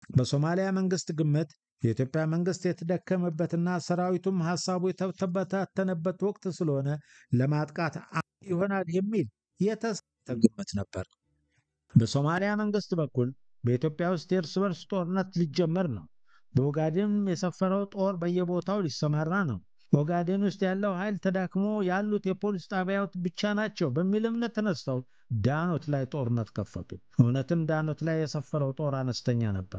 በሶማሊያ መንግስት ግምት የኢትዮጵያ መንግስት የተደከመበትና ሰራዊቱም ሀሳቡ የተበታተነበት ወቅት ስለሆነ ለማጥቃት ይሆናል የሚል የተሳሳተ ግምት ነበር። በሶማሊያ መንግስት በኩል በኢትዮጵያ ውስጥ የእርስ በርስ ጦርነት ሊጀመር ነው፣ በኦጋዴን የሰፈረው ጦር በየቦታው ሊሰማራ ነው፣ ኦጋዴን ውስጥ ያለው ኃይል ተዳክሞ ያሉት የፖሊስ ጣቢያዎች ብቻ ናቸው በሚል እምነት ተነስተው ዳኖት ላይ ጦርነት ከፈቱ። እውነትም ዳኖት ላይ የሰፈረው ጦር አነስተኛ ነበር።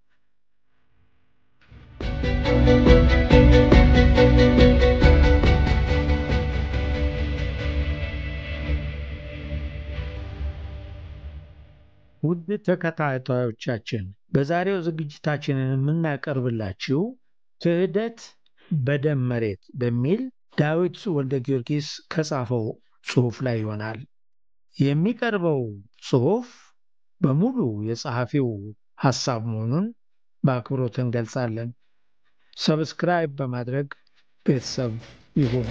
ውድ ተከታታዮቻችን በዛሬው ዝግጅታችን የምናቀርብላችሁ ክህደት በደም መሬት በሚል ዳዊት ወልደ ጊዮርጊስ ከጻፈው ጽሑፍ ላይ ይሆናል። የሚቀርበው ጽሑፍ በሙሉ የጸሐፊው ሐሳብ መሆኑን በአክብሮት እንገልጻለን። ሰብስክራይብ በማድረግ ቤተሰብ ይሁኑ።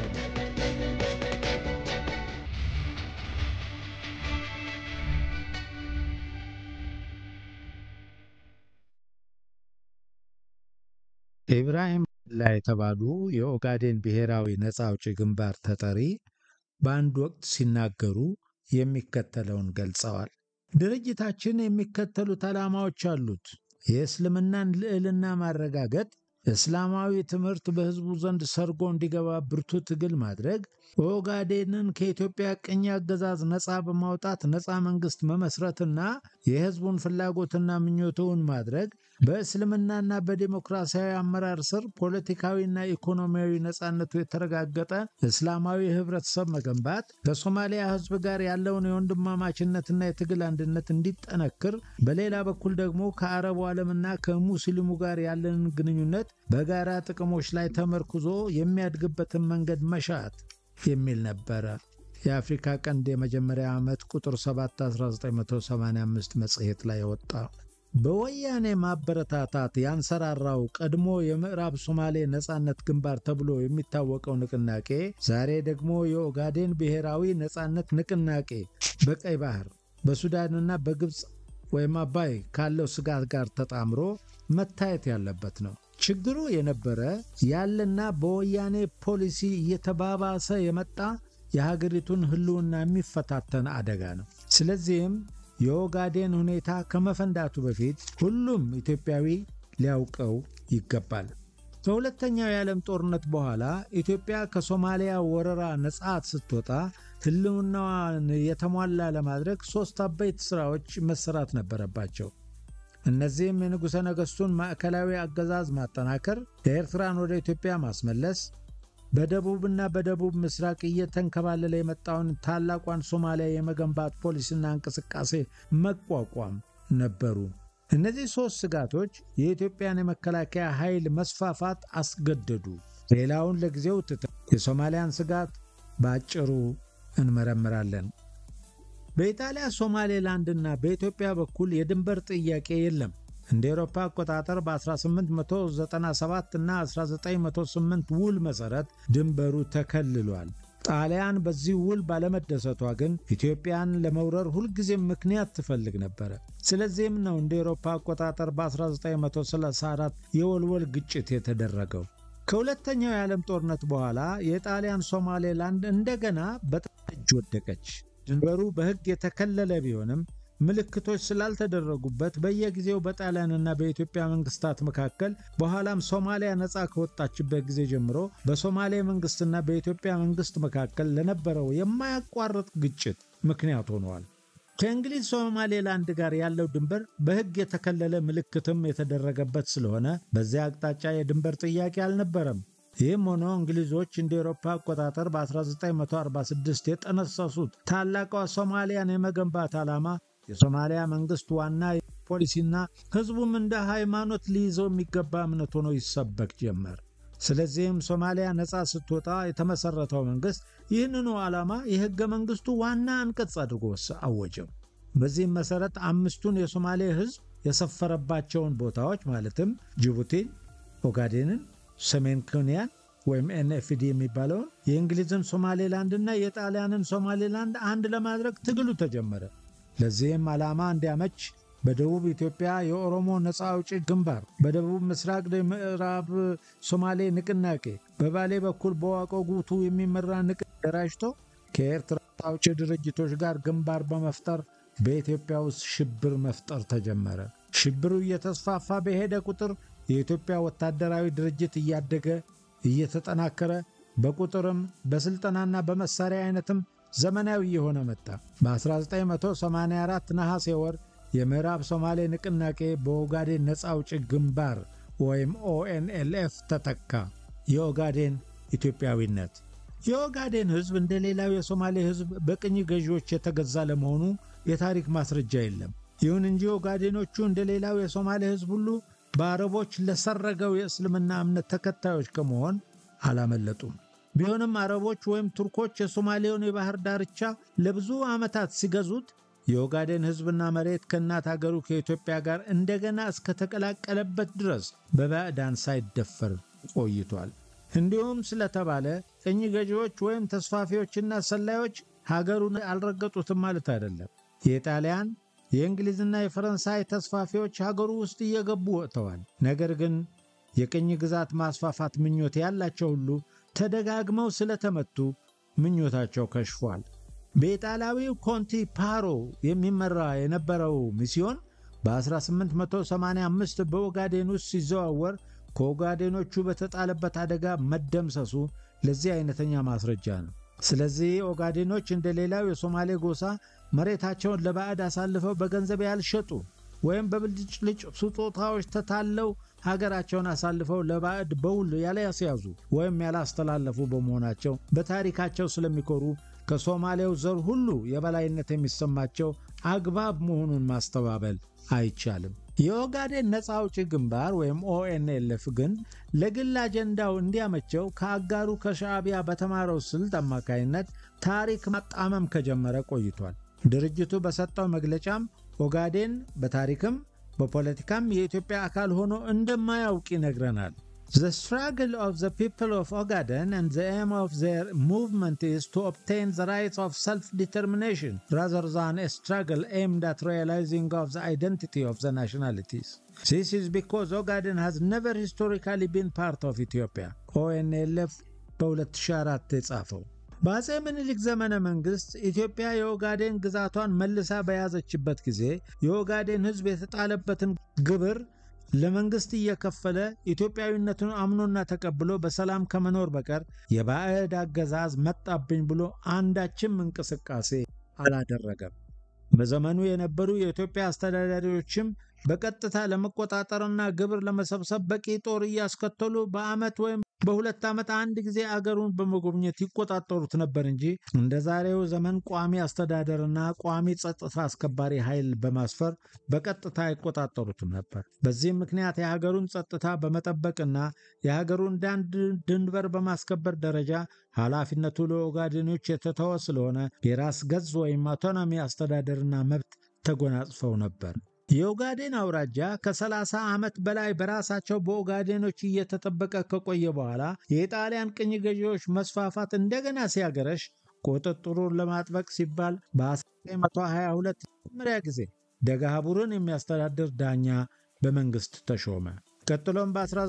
ኢብራሂም ላ የተባሉ የኦጋዴን ብሔራዊ ነፃ አውጪ ግንባር ተጠሪ በአንድ ወቅት ሲናገሩ የሚከተለውን ገልጸዋል። ድርጅታችን የሚከተሉት ዓላማዎች አሉት። የእስልምናን ልዕልና ማረጋገጥ፣ እስላማዊ ትምህርት በሕዝቡ ዘንድ ሰርጎ እንዲገባ ብርቱ ትግል ማድረግ፣ ኦጋዴንን ከኢትዮጵያ ቅኝ አገዛዝ ነፃ በማውጣት ነፃ መንግስት መመስረትና የሕዝቡን ፍላጎትና ምኞቱን ማድረግ፣ በእስልምናና በዲሞክራሲያዊ አመራር ስር ፖለቲካዊና ኢኮኖሚያዊ ነፃነቱ የተረጋገጠ እስላማዊ ህብረተሰብ መገንባት፣ ከሶማሊያ ሕዝብ ጋር ያለውን የወንድማማችነትና የትግል አንድነት እንዲጠነክር፣ በሌላ በኩል ደግሞ ከአረቡ ዓለምና ከሙስሊሙ ጋር ያለንን ግንኙነት በጋራ ጥቅሞች ላይ ተመርኩዞ የሚያድግበትን መንገድ መሻት የሚል ነበረ። የአፍሪካ ቀንድ የመጀመሪያ ዓመት ቁጥር 7 1985 መጽሔት ላይ ወጣ። በወያኔ ማበረታታት ያንሰራራው ቀድሞ የምዕራብ ሶማሌ ነጻነት ግንባር ተብሎ የሚታወቀው ንቅናቄ ዛሬ ደግሞ የኦጋዴን ብሔራዊ ነጻነት ንቅናቄ በቀይ ባህር በሱዳንና በግብፅ ወይም አባይ ካለው ስጋት ጋር ተጣምሮ መታየት ያለበት ነው። ችግሩ የነበረ ያለና በወያኔ ፖሊሲ እየተባባሰ የመጣ የሀገሪቱን ሕልውና የሚፈታተን አደጋ ነው። ስለዚህም የኦጋዴን ሁኔታ ከመፈንዳቱ በፊት ሁሉም ኢትዮጵያዊ ሊያውቀው ይገባል። ከሁለተኛው የዓለም ጦርነት በኋላ ኢትዮጵያ ከሶማሊያ ወረራ ነጻ ስትወጣ ሕልውናዋን የተሟላ ለማድረግ ሦስት አበይት ሥራዎች መሰራት ነበረባቸው። እነዚህም የንጉሠ ነገሥቱን ማዕከላዊ አገዛዝ ማጠናከር፣ ኤርትራን ወደ ኢትዮጵያ ማስመለስ፣ በደቡብና በደቡብ ምስራቅ እየተንከባለለ የመጣውን ታላቋን ሶማሊያ የመገንባት ፖሊሲና እንቅስቃሴ መቋቋም ነበሩ። እነዚህ ሦስት ስጋቶች የኢትዮጵያን የመከላከያ ኃይል መስፋፋት አስገደዱ። ሌላውን ለጊዜው ትተን የሶማሊያን ስጋት በአጭሩ እንመረምራለን። በኢጣሊያ ሶማሌላንድና በኢትዮጵያ በኩል የድንበር ጥያቄ የለም። እንደ ኤሮፓ አቆጣጠር በ1897 እና 1908 ውል መሠረት ድንበሩ ተከልሏል። ጣሊያን በዚህ ውል ባለመደሰቷ ግን ኢትዮጵያን ለመውረር ሁልጊዜም ምክንያት ትፈልግ ነበረ። ስለዚህም ነው እንደ ኤሮፓ አቆጣጠር በ1934 የወልወል ግጭት የተደረገው። ከሁለተኛው የዓለም ጦርነት በኋላ የጣሊያን ሶማሌላንድ እንደገና በጣሊያን እጅ ወደቀች። ድንበሩ በሕግ የተከለለ ቢሆንም ምልክቶች ስላልተደረጉበት በየጊዜው በጣሊያንና በኢትዮጵያ መንግስታት መካከል በኋላም ሶማሊያ ነፃ ከወጣችበት ጊዜ ጀምሮ በሶማሌ መንግስትና በኢትዮጵያ መንግስት መካከል ለነበረው የማያቋርጥ ግጭት ምክንያት ሆነዋል። ከእንግሊዝ ሶማሌላንድ ጋር ያለው ድንበር በሕግ የተከለለ ምልክትም የተደረገበት ስለሆነ በዚያ አቅጣጫ የድንበር ጥያቄ አልነበረም። ይህም ሆኖ እንግሊዞች እንደ ኤሮፓ አቆጣጠር በ1946 የጠነሰሱት ታላቋ ሶማሊያን የመገንባት ዓላማ የሶማሊያ መንግስት ዋና ፖሊሲና ህዝቡም እንደ ሃይማኖት ሊይዘው የሚገባ እምነት ሆኖ ይሰበክ ጀመር። ስለዚህም ሶማሊያ ነፃ ስትወጣ የተመሰረተው መንግስት ይህንኑ ዓላማ የህገ መንግስቱ ዋና አንቀጽ አድርጎ አወጀው። በዚህም መሰረት አምስቱን የሶማሌ ህዝብ የሰፈረባቸውን ቦታዎች ማለትም ጅቡቲን፣ ኦጋዴንን፣ ሰሜን ኬንያን ወይም ኤንኤፍዲ የሚባለውን የእንግሊዝን ሶማሌላንድና የጣሊያንን ሶማሌላንድ አንድ ለማድረግ ትግሉ ተጀመረ። ለዚህም ዓላማ እንዲያመች በደቡብ ኢትዮጵያ የኦሮሞ ነፃ አውጪ ግንባር፣ በደቡብ ምስራቅ ምዕራብ ሶማሌ ንቅናቄ፣ በባሌ በኩል በዋቆ ጉቱ የሚመራ ንቅ ደራጅቶ ከኤርትራ አውጪ ድርጅቶች ጋር ግንባር በመፍጠር በኢትዮጵያ ውስጥ ሽብር መፍጠር ተጀመረ። ሽብሩ እየተስፋፋ በሄደ ቁጥር የኢትዮጵያ ወታደራዊ ድርጅት እያደገ እየተጠናከረ በቁጥርም በስልጠናና በመሳሪያ አይነትም ዘመናዊ እየሆነ መጣ። በ1984 ነሐሴ ወር የምዕራብ ሶማሌ ንቅናቄ በኦጋዴን ነፃ አውጪ ግንባር ወይም ኦኤንኤልኤፍ ተተካ። የኦጋዴን ኢትዮጵያዊነት የኦጋዴን ሕዝብ እንደ ሌላው የሶማሌ ሕዝብ በቅኝ ገዢዎች የተገዛ ለመሆኑ የታሪክ ማስረጃ የለም። ይሁን እንጂ ኦጋዴኖቹ እንደ ሌላው የሶማሌ ሕዝብ ሁሉ በአረቦች ለሰረገው የእስልምና እምነት ተከታዮች ከመሆን አላመለጡም። ቢሆንም አረቦች ወይም ቱርኮች የሶማሌውን የባህር ዳርቻ ለብዙ ዓመታት ሲገዙት የኦጋዴን ሕዝብና መሬት ከእናት አገሩ ከኢትዮጵያ ጋር እንደገና እስከተቀላቀለበት ድረስ በባዕዳን ሳይደፈር ቆይቷል። እንዲሁም ስለተባለ ቅኝ ገዢዎች ወይም ተስፋፊዎችና ሰላዮች ሀገሩን አልረገጡትም ማለት አይደለም። የጣሊያን የእንግሊዝና የፈረንሳይ ተስፋፊዎች ሀገሩ ውስጥ እየገቡ ወጥተዋል። ነገር ግን የቅኝ ግዛት ማስፋፋት ምኞት ያላቸው ሁሉ ተደጋግመው ስለተመቱ ምኞታቸው ከሽፏል። በኢጣሊያዊው ኮንቲ ፓሮ የሚመራ የነበረው ሚስዮን በ1885 በኦጋዴን ውስጥ ሲዘዋወር ከኦጋዴኖቹ በተጣለበት አደጋ መደምሰሱ ለዚህ አይነተኛ ማስረጃ ነው። ስለዚህ ኦጋዴኖች እንደ ሌላው የሶማሌ ጎሳ መሬታቸውን ለባዕድ አሳልፈው በገንዘብ ያልሸጡ ወይም በብልጭልጭ ስጦታዎች ተታለው ሀገራቸውን አሳልፈው ለባዕድ በውል ያላስያዙ ወይም ያላስተላለፉ በመሆናቸው በታሪካቸው ስለሚኮሩ ከሶማሌው ዘር ሁሉ የበላይነት የሚሰማቸው አግባብ መሆኑን ማስተባበል አይቻልም። የኦጋዴን ነፃ አውጪ ግንባር ወይም ኦኤንኤልኤፍ ግን ለግል አጀንዳው እንዲያመቸው ከአጋሩ ከሻዕቢያ በተማረው ስልት አማካይነት ታሪክ ማጣመም ከጀመረ ቆይቷል። ድርጅቱ በሰጠው መግለጫም ኦጋዴን በታሪክም በፖለቲካም የኢትዮጵያ አካል ሆኖ እንደማያውቅ ይነግረናል። The struggle of the people of Ogaden and the aim of their movement is to obtain the rights of self-determination rather than a struggle aimed at realizing of the identity of the nationalities. This is because Ogaden has never historically been part of Ethiopia. ONLF በ2004 የጻፈው በአጼ ምኒልክ ዘመነ መንግሥት ኢትዮጵያ የኦጋዴን ግዛቷን መልሳ በያዘችበት ጊዜ የኦጋዴን ሕዝብ የተጣለበትን ግብር ለመንግሥት እየከፈለ ኢትዮጵያዊነቱን አምኖና ተቀብሎ በሰላም ከመኖር በቀር የባዕድ አገዛዝ መጣብኝ ብሎ አንዳችም እንቅስቃሴ አላደረገም። በዘመኑ የነበሩ የኢትዮጵያ አስተዳዳሪዎችም በቀጥታ ለመቆጣጠርና ግብር ለመሰብሰብ በቂ ጦር እያስከተሉ በዓመት ወይም በሁለት ዓመት አንድ ጊዜ አገሩን በመጎብኘት ይቆጣጠሩት ነበር እንጂ እንደ ዛሬው ዘመን ቋሚ አስተዳደርና ቋሚ ጸጥታ አስከባሪ ኃይል በማስፈር በቀጥታ አይቆጣጠሩትም ነበር። በዚህም ምክንያት የሀገሩን ጸጥታ በመጠበቅና የሀገሩን ዳር ድንበር በማስከበር ደረጃ ኃላፊነቱ ለኦጋዴኖች የተተወ ስለሆነ የራስ ገዝ ወይም አውቶኖሚ አስተዳደርና መብት ተጎናጽፈው ነበር። የኦጋዴን አውራጃ ከ30 ዓመት በላይ በራሳቸው በኦጋዴኖች እየተጠበቀ ከቆየ በኋላ የጣሊያን ቅኝ ገዢዎች መስፋፋት እንደገና ሲያገረሽ ቁጥጥሩን ለማጥበቅ ሲባል በ1922 መጀመሪያ ጊዜ ደጋሃቡርን የሚያስተዳድር ዳኛ በመንግሥት ተሾመ። ቀጥሎም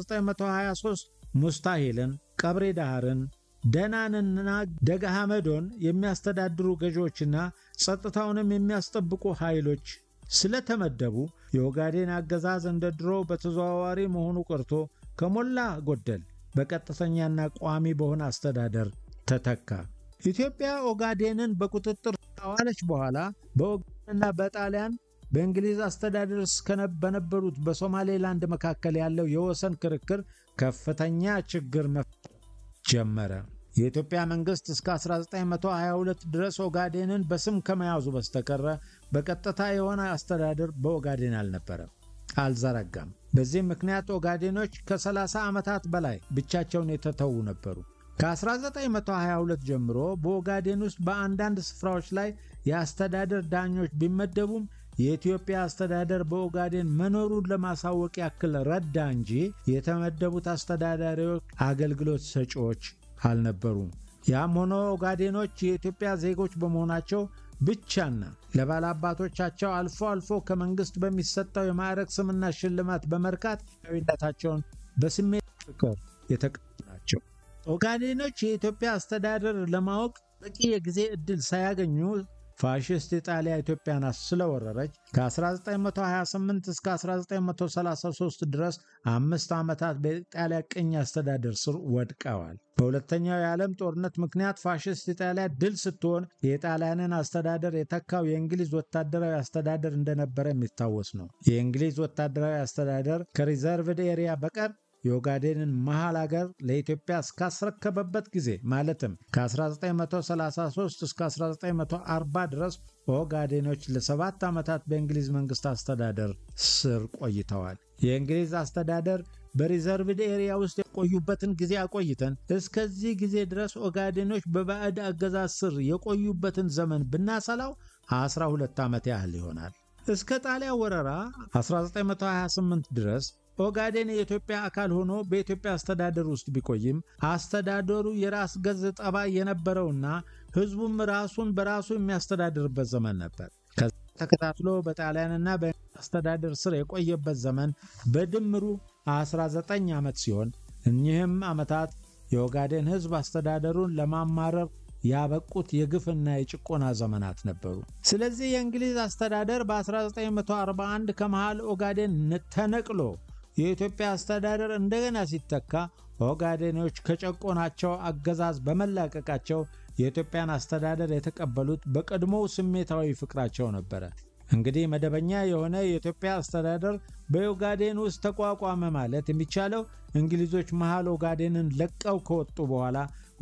በ1923 ሙስታሂልን፣ ቀብሬ ዳህርን፣ ደናንና ደጋሃመዶን የሚያስተዳድሩ ገዢዎችና ጸጥታውንም የሚያስጠብቁ ኃይሎች ስለተመደቡ የኦጋዴን አገዛዝ እንደ ድሮ በተዘዋዋሪ መሆኑ ቀርቶ ከሞላ ጎደል በቀጥተኛና ቋሚ በሆነ አስተዳደር ተተካ። ኢትዮጵያ ኦጋዴንን በቁጥጥር ካዋለች በኋላ በኦጋዴንና በጣሊያን በእንግሊዝ አስተዳደር በነበሩት በሶማሌላንድ መካከል ያለው የወሰን ክርክር ከፍተኛ ችግር መፍጠር ጀመረ። የኢትዮጵያ መንግሥት እስከ 1922 ድረስ ኦጋዴንን በስም ከመያዙ በስተቀረ በቀጥታ የሆነ አስተዳደር በኦጋዴን አልነበረም፣ አልዘረጋም። በዚህም ምክንያት ኦጋዴኖች ከ30 ዓመታት በላይ ብቻቸውን የተተዉ ነበሩ። ከ1922 ጀምሮ በኦጋዴን ውስጥ በአንዳንድ ስፍራዎች ላይ የአስተዳደር ዳኞች ቢመደቡም የኢትዮጵያ አስተዳደር በኦጋዴን መኖሩን ለማሳወቅ ያክል ረዳ እንጂ የተመደቡት አስተዳዳሪዎች አገልግሎት ሰጪዎች አልነበሩም። ያም ሆኖ ኦጋዴኖች የኢትዮጵያ ዜጎች በመሆናቸው ብቻና ለባላባቶቻቸው አልፎ አልፎ ከመንግስት በሚሰጠው የማዕረግ ስምና ሽልማት በመርካት ኢትዮጵያዊነታቸውን በስሜት ፍቅር የተቀጡ ናቸው። ኦጋዴኖች የኢትዮጵያ አስተዳደር ለማወቅ በቂ የጊዜ ዕድል ሳያገኙ ፋሽስት ኢጣሊያ ኢትዮጵያን ስለወረረች ከ1928 እስከ 1933 ድረስ አምስት ዓመታት በኢጣሊያ ቅኝ አስተዳደር ስር ወድቀዋል። በሁለተኛው የዓለም ጦርነት ምክንያት ፋሽስት ኢጣሊያ ድል ስትሆን የጣሊያንን አስተዳደር የተካው የእንግሊዝ ወታደራዊ አስተዳደር እንደነበረ የሚታወስ ነው። የእንግሊዝ ወታደራዊ አስተዳደር ከሪዘርቭድ ኤሪያ በቀር የኦጋዴንን መሃል አገር ለኢትዮጵያ እስካስረከበበት ጊዜ ማለትም ከ1933 እስከ 1940 ድረስ ኦጋዴኖች ለሰባት ዓመታት በእንግሊዝ መንግሥት አስተዳደር ስር ቆይተዋል። የእንግሊዝ አስተዳደር በሪዘርቭድ ኤሪያ ውስጥ የቆዩበትን ጊዜ አቆይተን እስከዚህ ጊዜ ድረስ ኦጋዴኖች በባዕድ አገዛዝ ስር የቆዩበትን ዘመን ብናሰላው 12 ዓመት ያህል ይሆናል። እስከ ጣሊያን ወረራ 1928 ድረስ ኦጋዴን የኢትዮጵያ አካል ሆኖ በኢትዮጵያ አስተዳደር ውስጥ ቢቆይም አስተዳደሩ የራስ ገዝ ጠባይ የነበረውና ሕዝቡም ራሱን በራሱ የሚያስተዳድርበት ዘመን ነበር። ከዛ ተከታትሎ በጣሊያንና በአስተዳደር ስር የቆየበት ዘመን በድምሩ 19 ዓመት ሲሆን እኚህም ዓመታት የኦጋዴን ሕዝብ አስተዳደሩን ለማማረር ያበቁት የግፍና የጭቆና ዘመናት ነበሩ። ስለዚህ የእንግሊዝ አስተዳደር በ1941 ከመሃል ኦጋዴን ተነቅሎ የኢትዮጵያ አስተዳደር እንደገና ሲተካ ኦጋዴኖች ከጨቆናቸው አገዛዝ በመላቀቃቸው የኢትዮጵያን አስተዳደር የተቀበሉት በቀድሞው ስሜታዊ ፍቅራቸው ነበረ። እንግዲህ መደበኛ የሆነ የኢትዮጵያ አስተዳደር በኦጋዴን ውስጥ ተቋቋመ ማለት የሚቻለው እንግሊዞች መሃል ኦጋዴንን ለቀው ከወጡ በኋላ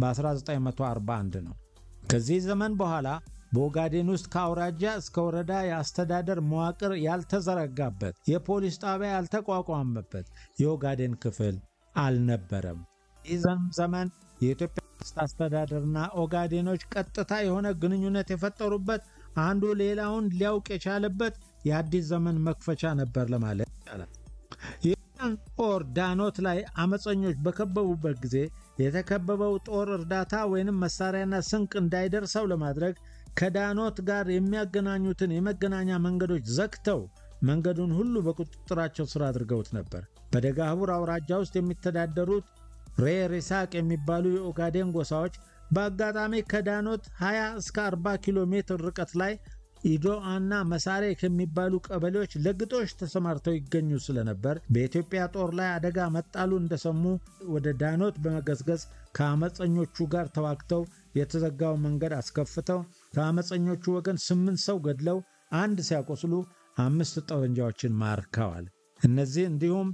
በ1941 ነው። ከዚህ ዘመን በኋላ በኦጋዴን ውስጥ ከአውራጃ እስከ ወረዳ የአስተዳደር መዋቅር ያልተዘረጋበት፣ የፖሊስ ጣቢያ ያልተቋቋመበት የኦጋዴን ክፍል አልነበረም። ይህ ዘመን የኢትዮጵያ መንግስት አስተዳደርና ኦጋዴኖች ቀጥታ የሆነ ግንኙነት የፈጠሩበት፣ አንዱ ሌላውን ሊያውቅ የቻለበት የአዲስ ዘመን መክፈቻ ነበር ለማለት ይቻላል። የኢትዮጵያን ጦር ዳኖት ላይ አመፀኞች በከበቡበት ጊዜ የተከበበው ጦር እርዳታ ወይንም መሳሪያና ስንቅ እንዳይደርሰው ለማድረግ ከዳኖት ጋር የሚያገናኙትን የመገናኛ መንገዶች ዘግተው መንገዱን ሁሉ በቁጥጥራቸው ስር አድርገውት ነበር። በደጋህቡር አውራጃ ውስጥ የሚተዳደሩት ሬር ይስሐቅ የሚባሉ የኦጋዴን ጎሳዎች በአጋጣሚ ከዳኖት 20 እስከ 40 ኪሎ ሜትር ርቀት ላይ ኢዶአና መሳሬ ከሚባሉ ቀበሌዎች ለግጦሽ ተሰማርተው ይገኙ ስለነበር በኢትዮጵያ ጦር ላይ አደጋ መጣሉ እንደሰሙ ወደ ዳኖት በመገስገስ ከአመፀኞቹ ጋር ተዋግተው የተዘጋው መንገድ አስከፍተው ከአመፀኞቹ ወገን ስምንት ሰው ገድለው አንድ ሲያቆስሉ አምስት ጠመንጃዎችን ማርከዋል። እነዚህ እንዲሁም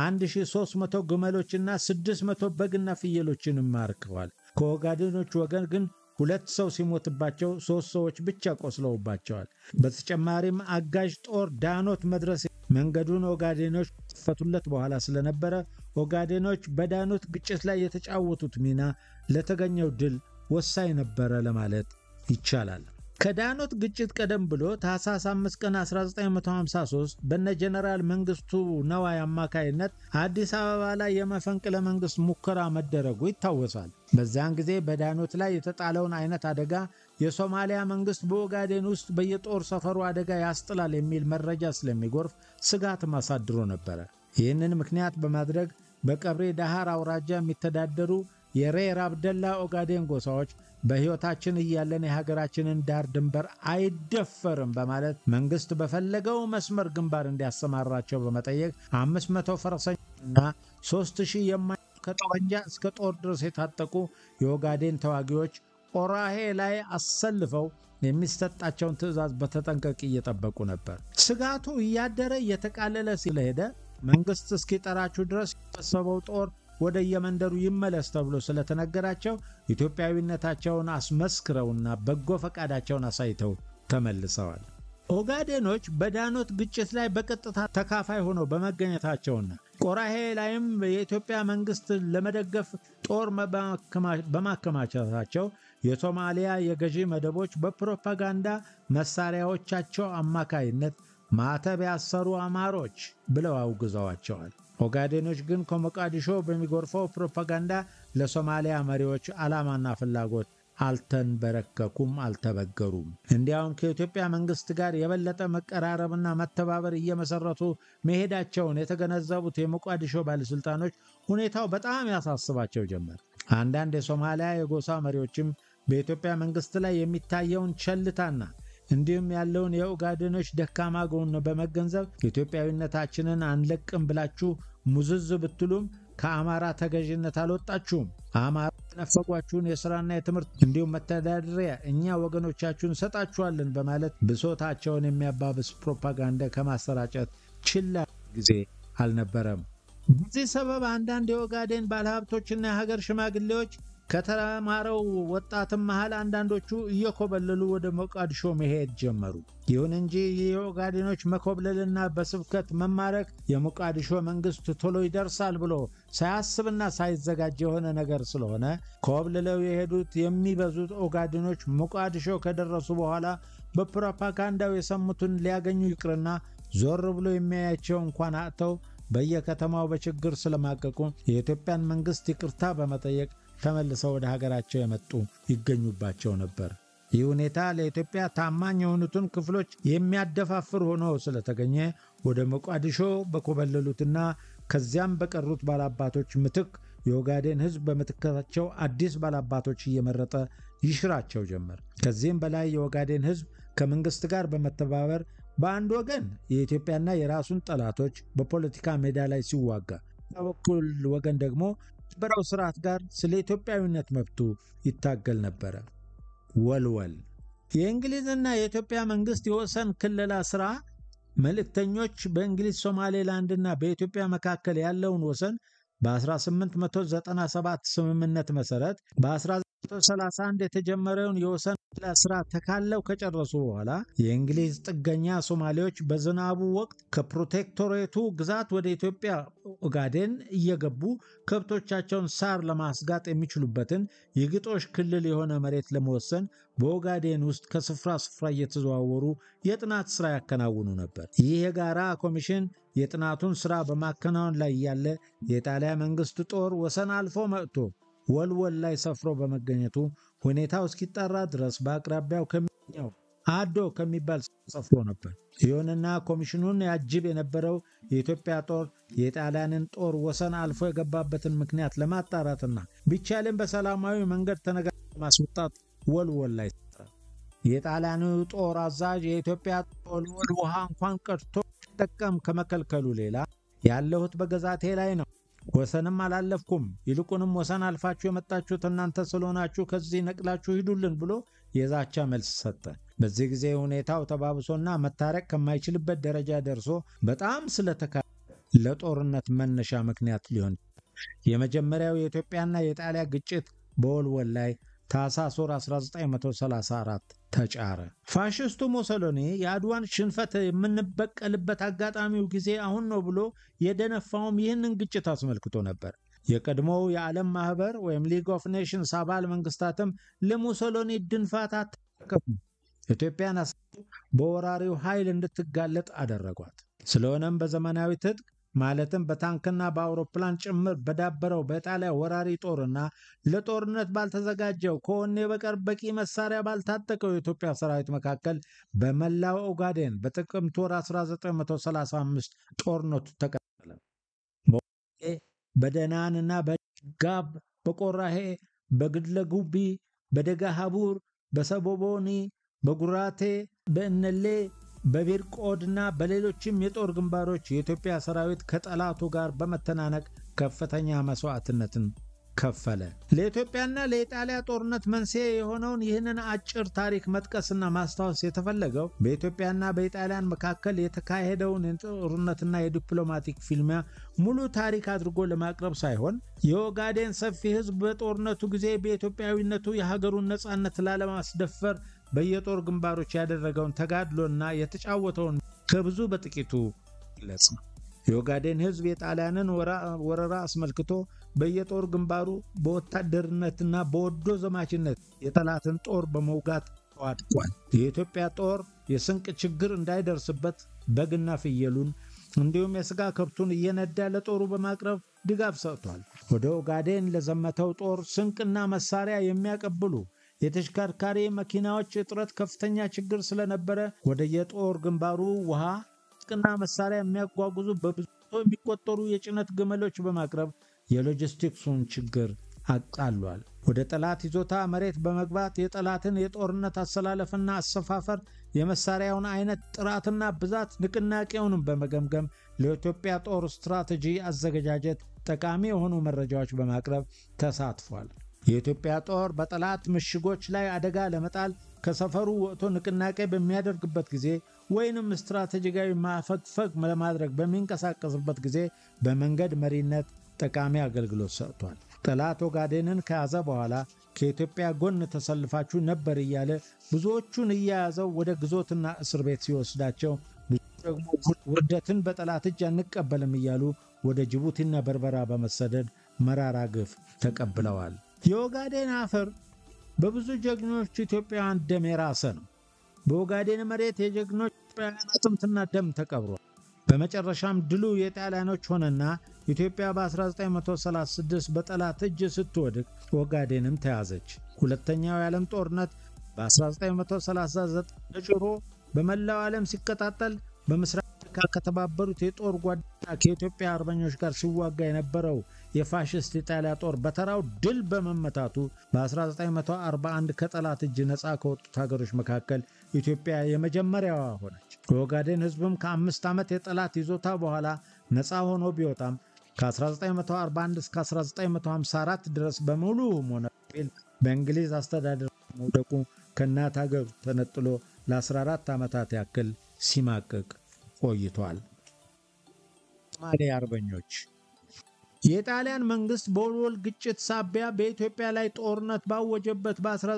1300 ግመሎችና 600 በግና ፍየሎችንም ማርከዋል። ከኦጋዴኖች ወገን ግን ሁለት ሰው ሲሞትባቸው ሦስት ሰዎች ብቻ ቆስለውባቸዋል። በተጨማሪም አጋዥ ጦር ዳኖት መድረስ መንገዱን ኦጋዴኖች ከፈቱለት በኋላ ስለነበረ ኦጋዴኖች በዳኖት ግጭት ላይ የተጫወቱት ሚና ለተገኘው ድል ወሳኝ ነበረ ለማለት ይቻላል። ከዳኖት ግጭት ቀደም ብሎ ታኅሳስ 5 ቀን 1953 በነ ጀነራል መንግስቱ ነዋይ አማካይነት አዲስ አበባ ላይ የመፈንቅለ መንግስት ሙከራ መደረጉ ይታወሳል። በዚያን ጊዜ በዳኖት ላይ የተጣለውን አይነት አደጋ የሶማሊያ መንግስት በኦጋዴን ውስጥ በየጦር ሰፈሩ አደጋ ያስጥላል የሚል መረጃ ስለሚጎርፍ ስጋት ማሳድሮ ነበረ። ይህንን ምክንያት በማድረግ በቀብሬ ዳሃር አውራጃ የሚተዳደሩ የሬር አብደላ ኦጋዴን ጎሳዎች በሕይወታችን እያለን የሀገራችንን ዳር ድንበር አይደፈርም በማለት መንግስት በፈለገው መስመር ግንባር እንዲያሰማራቸው በመጠየቅ 500 ፈረሰኞችና 3000 የማ ከጠመንጃ እስከ ጦር ድረስ የታጠቁ የኦጋዴን ተዋጊዎች ኦራሄ ላይ አሰልፈው የሚሰጣቸውን ትዕዛዝ በተጠንቀቅ እየጠበቁ ነበር። ስጋቱ እያደረ እየተቃለለ ስለሄደ መንግስት እስኪጠራችሁ ድረስ የሰበሰበው ጦር ወደ የመንደሩ ይመለስ ተብሎ ስለተነገራቸው ኢትዮጵያዊነታቸውን አስመስክረውና በጎ ፈቃዳቸውን አሳይተው ተመልሰዋል። ኦጋዴኖች በዳኖት ግጭት ላይ በቀጥታ ተካፋይ ሆነው በመገኘታቸውና ቆራሄ ላይም የኢትዮጵያ መንግስት ለመደገፍ ጦር በማከማቸታቸው የሶማሊያ የገዢ መደቦች በፕሮፓጋንዳ መሳሪያዎቻቸው አማካይነት ማተብ ያሰሩ አማሮች ብለው አውግዘዋቸዋል። ኦጋዴኖች ግን ከሞቃዲሾ በሚጎርፈው ፕሮፓጋንዳ ለሶማሊያ መሪዎች ዓላማና ፍላጎት አልተንበረከኩም፣ አልተበገሩም። እንዲያውም ከኢትዮጵያ መንግስት ጋር የበለጠ መቀራረብና መተባበር እየመሰረቱ መሄዳቸውን የተገነዘቡት የሞቃዲሾ ባለሥልጣኖች ሁኔታው በጣም ያሳስባቸው ጀመር። አንዳንድ የሶማሊያ የጎሳ መሪዎችም በኢትዮጵያ መንግስት ላይ የሚታየውን ቸልታና እንዲሁም ያለውን የኦጋዴኖች ደካማ ጎን በመገንዘብ ኢትዮጵያዊነታችንን አንለቅም ብላችሁ ሙዝዝ ብትሉም ከአማራ ተገዥነት አልወጣችሁም። አማራ የነፈጓችሁን የሥራና የትምህርት እንዲሁም መተዳደሪያ እኛ ወገኖቻችሁን እንሰጣችኋለን በማለት ብሶታቸውን የሚያባብስ ፕሮፓጋንዳ ከማሰራጨት ችላ ጊዜ አልነበረም። በዚህ ሰበብ አንዳንድ የኦጋዴን ባለሀብቶችና የሀገር ሽማግሌዎች ከተማረው ወጣትም መሃል አንዳንዶቹ እየኮበለሉ ወደ ሞቃዲሾ መሄድ ጀመሩ። ይሁን እንጂ የኦጋዴኖች መኮብለልና በስብከት መማረክ የሞቃዲሾ መንግስት ቶሎ ይደርሳል ብሎ ሳያስብና ሳይዘጋጅ የሆነ ነገር ስለሆነ ኮብልለው የሄዱት የሚበዙት ኦጋዴኖች ሞቃዲሾ ከደረሱ በኋላ በፕሮፓጋንዳው የሰሙትን ሊያገኙ ይቅርና ዞር ብሎ የሚያያቸው እንኳን አጥተው በየከተማው በችግር ስለማቀቁ የኢትዮጵያን መንግስት ይቅርታ በመጠየቅ ተመልሰው ወደ ሀገራቸው የመጡ ይገኙባቸው ነበር። ይህ ሁኔታ ለኢትዮጵያ ታማኝ የሆኑትን ክፍሎች የሚያደፋፍር ሆኖ ስለተገኘ ወደ ሞቃዲሾ በኮበለሉትና ከዚያም በቀሩት ባላባቶች ምትክ የኦጋዴን ሕዝብ በምትካቸው አዲስ ባላባቶች እየመረጠ ይሽራቸው ጀመር። ከዚህም በላይ የኦጋዴን ሕዝብ ከመንግስት ጋር በመተባበር በአንድ ወገን የኢትዮጵያና የራሱን ጠላቶች በፖለቲካ ሜዳ ላይ ሲዋጋ፣ በበኩል ወገን ደግሞ በራው ስርዓት ጋር ስለ ኢትዮጵያዊነት መብቱ ይታገል ነበረ። ወልወል የእንግሊዝና የኢትዮጵያ መንግስት የወሰን ክልላ ሥራ መልእክተኞች በእንግሊዝ ሶማሌላንድና በኢትዮጵያ መካከል ያለውን ወሰን በ1897 ስምምነት መሠረት በ1931 የተጀመረውን የወሰን ስራ ተካለው ከጨረሱ በኋላ የእንግሊዝ ጥገኛ ሶማሌዎች በዝናቡ ወቅት ከፕሮቴክቶሬቱ ግዛት ወደ ኢትዮጵያ ኦጋዴን እየገቡ ከብቶቻቸውን ሳር ለማስጋጥ የሚችሉበትን የግጦሽ ክልል የሆነ መሬት ለመወሰን በኦጋዴን ውስጥ ከስፍራ ስፍራ እየተዘዋወሩ የጥናት ስራ ያከናውኑ ነበር። ይህ የጋራ ኮሚሽን የጥናቱን ስራ በማከናወን ላይ ያለ የጣሊያ መንግስት ጦር ወሰን አልፎ መጥቶ ወልወል ላይ ሰፍሮ በመገኘቱ ሁኔታው እስኪጠራ ድረስ በአቅራቢያው ከሚገኘው አዶ ከሚባል ሰፍሮ ነበር። ይሁንና ኮሚሽኑን ያጅብ የነበረው የኢትዮጵያ ጦር የጣሊያንን ጦር ወሰን አልፎ የገባበትን ምክንያት ለማጣራትና ቢቻልም በሰላማዊ መንገድ ተነጋግሮ ለማስወጣት ወልወል ላይ ሰፈረ። የጣሊያኑ ጦር አዛዥ የኢትዮጵያ ወልወል ውሃ እንኳን ቀድቶ ጠቀም ከመከልከሉ ሌላ ያለሁት በግዛቴ ላይ ነው ወሰንም አላለፍኩም። ይልቁንም ወሰን አልፋችሁ የመጣችሁት እናንተ ስለሆናችሁ ከዚህ ነቅላችሁ ሂዱልን ብሎ የዛቻ መልስ ሰጠ። በዚህ ጊዜ ሁኔታው ተባብሶና መታረቅ ከማይችልበት ደረጃ ደርሶ በጣም ስለተካ ለጦርነት መነሻ ምክንያት ሊሆን የመጀመሪያው የኢትዮጵያና የጣሊያ ግጭት በወልወል ላይ ታኅሳስ ወር 1934 ተጫረ። ፋሽስቱ ሞሶሎኒ የአድዋን ሽንፈት የምንበቀልበት አጋጣሚው ጊዜ አሁን ነው ብሎ የደነፋውም ይህንን ግጭት አስመልክቶ ነበር። የቀድሞው የዓለም ማኅበር ወይም ሊግ ኦፍ ኔሽንስ አባል መንግስታትም ለሙሶሎኒ ድንፋታ ተከፉ። ኢትዮጵያን በወራሪው ኃይል እንድትጋለጥ አደረጓት። ስለሆነም በዘመናዊ ትጥቅ ማለትም በታንክና በአውሮፕላን ጭምር በዳበረው በጣሊያ ወራሪ ጦርና ለጦርነት ባልተዘጋጀው ከወኔ በቀር በቂ መሳሪያ ባልታጠቀው የኢትዮጵያ ሰራዊት መካከል በመላው ኦጋዴን በጥቅምት ወር 1935 ጦርነቱ ተቀጠለ። በደናንና በጋብ በቆራሄ በግድለጉቢ በደጋ ሀቡር በሰቦቦኒ በጉራቴ በእነሌ በቢርቆድና በሌሎችም የጦር ግንባሮች የኢትዮጵያ ሰራዊት ከጠላቱ ጋር በመተናነቅ ከፍተኛ መስዋዕትነትን ከፈለ። ለኢትዮጵያና ለኢጣሊያ ጦርነት መንስኤ የሆነውን ይህንን አጭር ታሪክ መጥቀስና ማስታወስ የተፈለገው በኢትዮጵያና በኢጣሊያን መካከል የተካሄደውን የጦርነትና የዲፕሎማቲክ ፊልሚያ ሙሉ ታሪክ አድርጎ ለማቅረብ ሳይሆን የኦጋዴን ሰፊ ሕዝብ በጦርነቱ ጊዜ በኢትዮጵያዊነቱ የሀገሩን ነፃነት ላለማስደፈር በየጦር ግንባሮች ያደረገውን ተጋድሎና የተጫወተውን ከብዙ በጥቂቱ ግለጽ ነው። የኦጋዴን ሕዝብ የጣሊያንን ወረራ አስመልክቶ በየጦር ግንባሩ በወታደርነትና በወዶ ዘማችነት የጠላትን ጦር በመውጋት ተዋድቋል። የኢትዮጵያ ጦር የስንቅ ችግር እንዳይደርስበት በግና ፍየሉን እንዲሁም የሥጋ ከብቱን እየነዳ ለጦሩ በማቅረብ ድጋፍ ሰጥቷል። ወደ ኦጋዴን ለዘመተው ጦር ስንቅና መሳሪያ የሚያቀብሉ የተሽከርካሪ መኪናዎች እጥረት ከፍተኛ ችግር ስለነበረ ወደ የጦር ግንባሩ ውሃ ጥቅና መሳሪያ የሚያጓጉዙ በብዙ የሚቆጠሩ የጭነት ግመሎች በማቅረብ የሎጂስቲክሱን ችግር አቃሏል። ወደ ጠላት ይዞታ መሬት በመግባት የጠላትን የጦርነት አሰላለፍና አሰፋፈር፣ የመሳሪያውን አይነት ጥራትና ብዛት፣ ንቅናቄውንም በመገምገም ለኢትዮጵያ ጦር ስትራቴጂ አዘገጃጀት ጠቃሚ የሆኑ መረጃዎች በማቅረብ ተሳትፏል። የኢትዮጵያ ጦር በጠላት ምሽጎች ላይ አደጋ ለመጣል ከሰፈሩ ወጥቶ ንቅናቄ በሚያደርግበት ጊዜ ወይንም ስትራቴጂካዊ ማፈግፈግ ለማድረግ በሚንቀሳቀስበት ጊዜ በመንገድ መሪነት ጠቃሚ አገልግሎት ሰጥቷል። ጠላት ኦጋዴንን ከያዘ በኋላ ከኢትዮጵያ ጎን ተሰልፋችሁ ነበር እያለ ብዙዎቹን እያያዘው ወደ ግዞትና እስር ቤት ሲወስዳቸው፣ ብዙ ደግሞ ውርደትን በጠላት እጅ አንቀበልም እያሉ ወደ ጅቡቲና በርበራ በመሰደድ መራራ ግፍ ተቀብለዋል። የኦጋዴን አፈር በብዙ ጀግኖች ኢትዮጵያውያን ደም የራሰ ነው። በኦጋዴን መሬት የጀግኖች ኢትዮጵያውያን አጥንትና ደም ተቀብሯል። በመጨረሻም ድሉ የጣሊያኖች ሆነና ኢትዮጵያ በ1936 በጠላት እጅ ስትወድቅ ኦጋዴንም ተያዘች። ሁለተኛው የዓለም ጦርነት በ1939 ተጭሮ በመላው ዓለም ሲቀጣጠል በምስራቅ አፍሪካ ከተባበሩት የጦር ጓደኛ ከኢትዮጵያ አርበኞች ጋር ሲዋጋ የነበረው የፋሽስት ኢጣሊያ ጦር በተራው ድል በመመታቱ በ1941 ከጠላት እጅ ነፃ ከወጡት ሀገሮች መካከል ኢትዮጵያ የመጀመሪያዋ ሆነች። የኦጋዴን ሕዝብም ከአምስት ዓመት የጠላት ይዞታ በኋላ ነፃ ሆኖ ቢወጣም ከ1941 እስከ 1954 ድረስ በሙሉ ሆነ በእንግሊዝ አስተዳደር መውደቁ ከእናት ሀገሩ ተነጥሎ ለ14 ዓመታት ያክል ሲማቅቅ ቆይቷል። ሶማሌ አርበኞች የጣሊያን መንግስት በወልወል ግጭት ሳቢያ በኢትዮጵያ ላይ ጦርነት ባወጀበት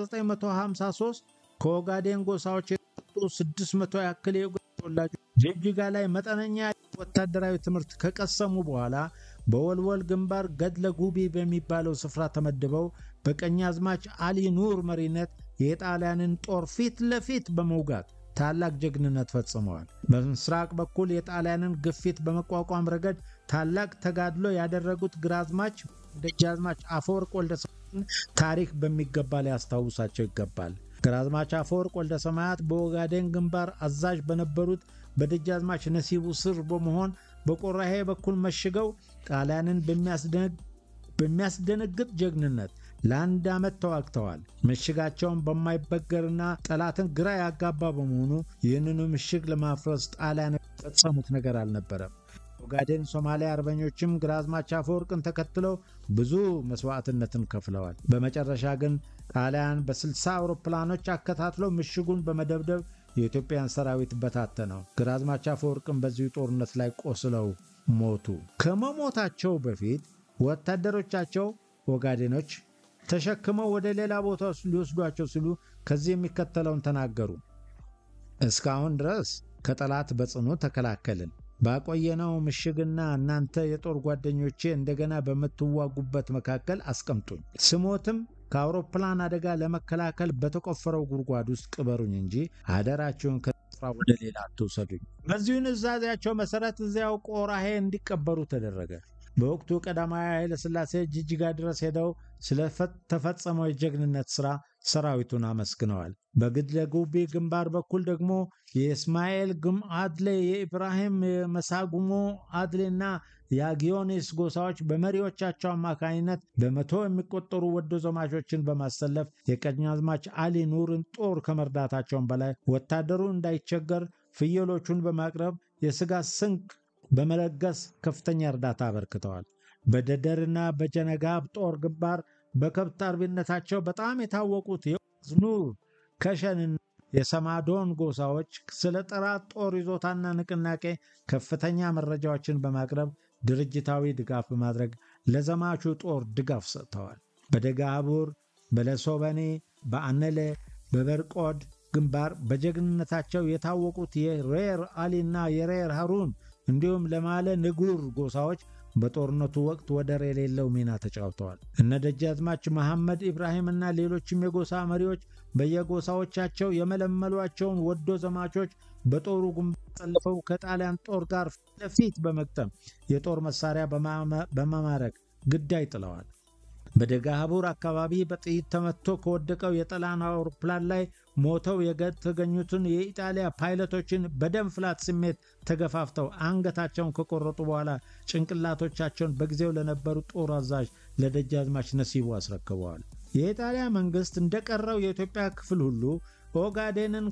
በ1953 ከኦጋዴን ጎሳዎች የተወጡ 600 ያክል የኦጋዴን ተወላጆች ጅግጅጋ ላይ መጠነኛ ወታደራዊ ትምህርት ከቀሰሙ በኋላ በወልወል ግንባር ገድለ ጉቢ በሚባለው ስፍራ ተመድበው በቀኛዝማች አሊ ኑር መሪነት የጣሊያንን ጦር ፊት ለፊት በመውጋት ታላቅ ጀግንነት ፈጽመዋል። በምስራቅ በኩል የጣሊያንን ግፊት በመቋቋም ረገድ ታላቅ ተጋድሎ ያደረጉት ግራዝማች ደጃዝማች አፈወርቅ ወልደሰማያትን ታሪክ በሚገባ ሊያስታውሳቸው ይገባል። ግራዝማች አፈወርቅ ወልደሰማያት በኦጋዴን ግንባር አዛዥ በነበሩት በደጃዝማች ነሲቡ ስር በመሆን በቆራሄ በኩል መሽገው ጣሊያንን በሚያስደነግጥ ጀግንነት ለአንድ ዓመት ተዋግተዋል። ምሽጋቸውን በማይበገርና ጠላትን ግራ ያጋባ በመሆኑ ይህንኑ ምሽግ ለማፍረስ ጣሊያን የፈጸሙት ነገር አልነበረም። ኦጋዴን ሶማሊያ አርበኞችም ግራዝማች አፈወርቅን ተከትለው ብዙ መስዋዕትነትን ከፍለዋል። በመጨረሻ ግን ጣሊያን በ60 አውሮፕላኖች አከታትለው ምሽጉን በመደብደብ የኢትዮጵያን ሰራዊት በታተነው። ግራዝማች አፈወርቅን በዚሁ ጦርነት ላይ ቆስለው ሞቱ። ከመሞታቸው በፊት ወታደሮቻቸው ኦጋዴኖች ተሸክመው ወደ ሌላ ቦታ ሊወስዷቸው ሲሉ ከዚህ የሚከተለውን ተናገሩ። እስካሁን ድረስ ከጠላት በጽኑ ተከላከልን። ባቆየነው ምሽግና እናንተ የጦር ጓደኞቼ እንደገና በምትዋጉበት መካከል አስቀምጡኝ። ስሞትም ከአውሮፕላን አደጋ ለመከላከል በተቆፈረው ጉድጓድ ውስጥ ቅበሩኝ እንጂ አደራችሁን ከስፍራ ወደ ሌላ አትውሰዱኝ። በዚሁ ንዛዜያቸው መሰረት እዚያው ቆራሄ እንዲቀበሩ ተደረገ። በወቅቱ ቀዳማዊ ኃይለ ሥላሴ ጅጅጋ ድረስ ሄደው ስለተፈጸመው የጀግንነት ሥራ ሰራዊቱን አመስግነዋል። በግድለ ጉቢ ግንባር በኩል ደግሞ የእስማኤል ግም አድሌ፣ የኢብራሂም መሳጉሞ አድሌና የአጊዮኒስ ጎሳዎች በመሪዎቻቸው አማካኝነት በመቶ የሚቆጠሩ ወዶ ዘማቾችን በማሰለፍ የቀኛዝማች አሊ ኑርን ጦር ከመርዳታቸውን በላይ ወታደሩ እንዳይቸገር ፍየሎቹን በማቅረብ የሥጋ ስንቅ በመለገስ ከፍተኛ እርዳታ አበርክተዋል። በደደርና በጀነጋብ ጦር ግንባር በከብት አርቢነታቸው በጣም የታወቁት የዝኑር ከሸንና የሰማዶን ጎሳዎች ስለ ጠላት ጦር ይዞታና ንቅናቄ ከፍተኛ መረጃዎችን በማቅረብ ድርጅታዊ ድጋፍ በማድረግ ለዘማቹ ጦር ድጋፍ ሰጥተዋል። በደጋቡር፣ በለሶበኔ፣ በአነለ፣ በበርቆድ ግንባር በጀግንነታቸው የታወቁት የሬር አሊና የሬር ሀሩን እንዲሁም ለማለ ንጉር ጎሳዎች በጦርነቱ ወቅት ወደር የሌለው ሚና ተጫውተዋል። እነ ደጃዝማች መሐመድ ኢብራሂምና ሌሎችም የጎሳ መሪዎች በየጎሳዎቻቸው የመለመሏቸውን ወዶ ዘማቾች በጦሩ ግንባር ተሰልፈው ከጣሊያን ጦር ጋር ፊት ለፊት በመግጠም የጦር መሳሪያ በመማረክ ግዳይ ጥለዋል። በደጋሀቡር አካባቢ በጥይት ተመትቶ ከወደቀው የጣሊያን አውሮፕላን ላይ ሞተው የተገኙትን የኢጣሊያ ፓይለቶችን በደም ፍላት ስሜት ተገፋፍተው አንገታቸውን ከቆረጡ በኋላ ጭንቅላቶቻቸውን በጊዜው ለነበሩ ጦር አዛዥ ለደጃዝማች ነሲቡ አስረክበዋል። የኢጣሊያ መንግስት እንደቀረው የኢትዮጵያ ክፍል ሁሉ ኦጋዴንን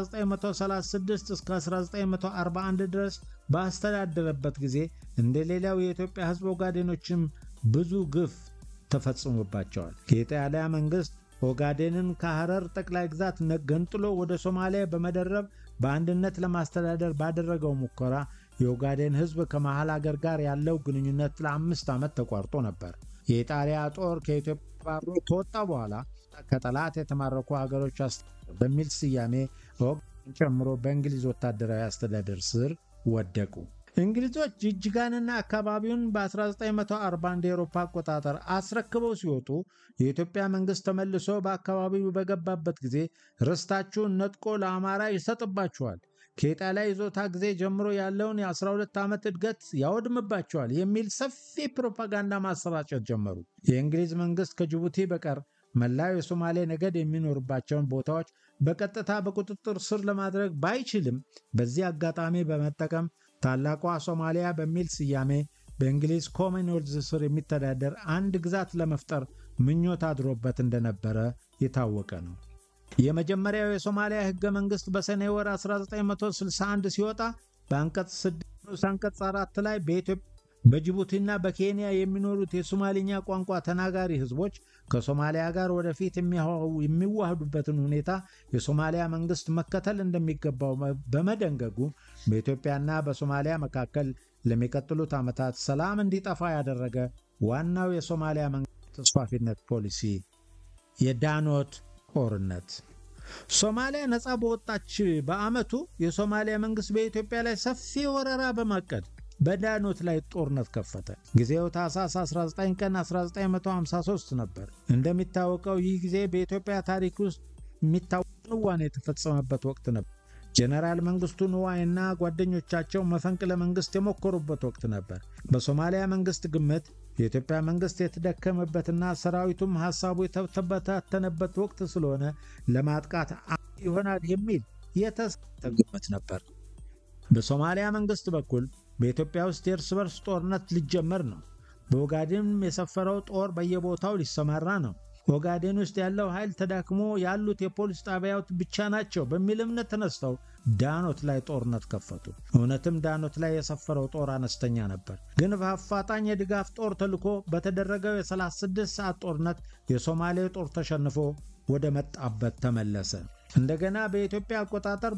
ከ1936 እስከ 1941 ድረስ ባስተዳደረበት ጊዜ እንደ ሌላው የኢትዮጵያ ሕዝብ ኦጋዴኖችም ብዙ ግፍ ተፈጽሞባቸዋል። የኢጣሊያ መንግስት ኦጋዴንን ከሐረር ጠቅላይ ግዛት ገንጥሎ ወደ ሶማሊያ በመደረብ በአንድነት ለማስተዳደር ባደረገው ሙከራ የኦጋዴን ሕዝብ ከመሃል አገር ጋር ያለው ግንኙነት ለአምስት ዓመት ተቋርጦ ነበር። የኢጣሊያ ጦር ከኢትዮጵያ ባሮ ከወጣ በኋላ ከጠላት የተማረኩ ሀገሮች አስተዳደር በሚል ስያሜ ኦጋዴን ጨምሮ በእንግሊዝ ወታደራዊ አስተዳደር ስር ወደቁ። እንግሊዞች ጅጅጋንና አካባቢውን በ1940 እንደ ኤሮፓ አቆጣጠር አስረክበው ሲወጡ የኢትዮጵያ መንግሥት ተመልሶ በአካባቢው በገባበት ጊዜ ርስታችሁን ነጥቆ ለአማራ ይሰጥባችኋል፣ ከኢጣሊያ ይዞታ ጊዜ ጀምሮ ያለውን የ12 ዓመት እድገት ያወድምባቸዋል የሚል ሰፊ ፕሮፓጋንዳ ማሰራጨት ጀመሩ። የእንግሊዝ መንግሥት ከጅቡቲ በቀር መላው የሶማሌ ነገድ የሚኖርባቸውን ቦታዎች በቀጥታ በቁጥጥር ስር ለማድረግ ባይችልም በዚህ አጋጣሚ በመጠቀም ታላቋ ሶማሊያ በሚል ስያሜ በእንግሊዝ ኮመንዌልዝ ስር የሚተዳደር አንድ ግዛት ለመፍጠር ምኞት አድሮበት እንደነበረ የታወቀ ነው። የመጀመሪያው የሶማሊያ ሕገ መንግሥት በሰኔ ወር 1961 ሲወጣ በአንቀጽ 6 አንቀጽ 4 ላይ በኢትዮጵያ በጅቡቲና በኬንያ የሚኖሩት የሶማሊኛ ቋንቋ ተናጋሪ ህዝቦች ከሶማሊያ ጋር ወደፊት የሚዋህዱበትን ሁኔታ የሶማሊያ መንግስት መከተል እንደሚገባው በመደንገጉ በኢትዮጵያና በሶማሊያ መካከል ለሚቀጥሉት ዓመታት ሰላም እንዲጠፋ ያደረገ ዋናው የሶማሊያ መንግስት ተስፋፊነት ፖሊሲ የዳኖት ጦርነት። ሶማሊያ ነፃ በወጣች በዓመቱ የሶማሊያ መንግስት በኢትዮጵያ ላይ ሰፊ ወረራ በማቀድ በዳኖት ላይ ጦርነት ከፈተ። ጊዜው ታህሳስ 19 ቀን 1953 ነበር። እንደሚታወቀው ይህ ጊዜ በኢትዮጵያ ታሪክ ውስጥ የሚታወቅ ንዋኔ የተፈጸመበት ወቅት ነበር። ጀነራል መንግስቱ ንዋይና ጓደኞቻቸው መፈንቅለ መንግስት የሞከሩበት ወቅት ነበር። በሶማሊያ መንግስት ግምት የኢትዮጵያ መንግስት የተደከመበትና ሰራዊቱም ሐሳቡ የተበታተነበት ወቅት ስለሆነ ለማጥቃት ይሆናል የሚል የተሳተ ግምት ነበር። በሶማሊያ መንግስት በኩል በኢትዮጵያ ውስጥ የእርስ በርስ ጦርነት ሊጀመር ነው። በኦጋዴን የሰፈረው ጦር በየቦታው ሊሰማራ ነው። ኦጋዴን ውስጥ ያለው ኃይል ተዳክሞ ያሉት የፖሊስ ጣቢያዎች ብቻ ናቸው በሚል እምነት ተነስተው ዳኖት ላይ ጦርነት ከፈቱ። እውነትም ዳኖት ላይ የሰፈረው ጦር አነስተኛ ነበር። ግን በአፋጣኝ የድጋፍ ጦር ተልኮ በተደረገው የ36 ሰዓት ጦርነት የሶማሌ ጦር ተሸንፎ ወደ መጣበት ተመለሰ። እንደገና በኢትዮጵያ አቆጣጠር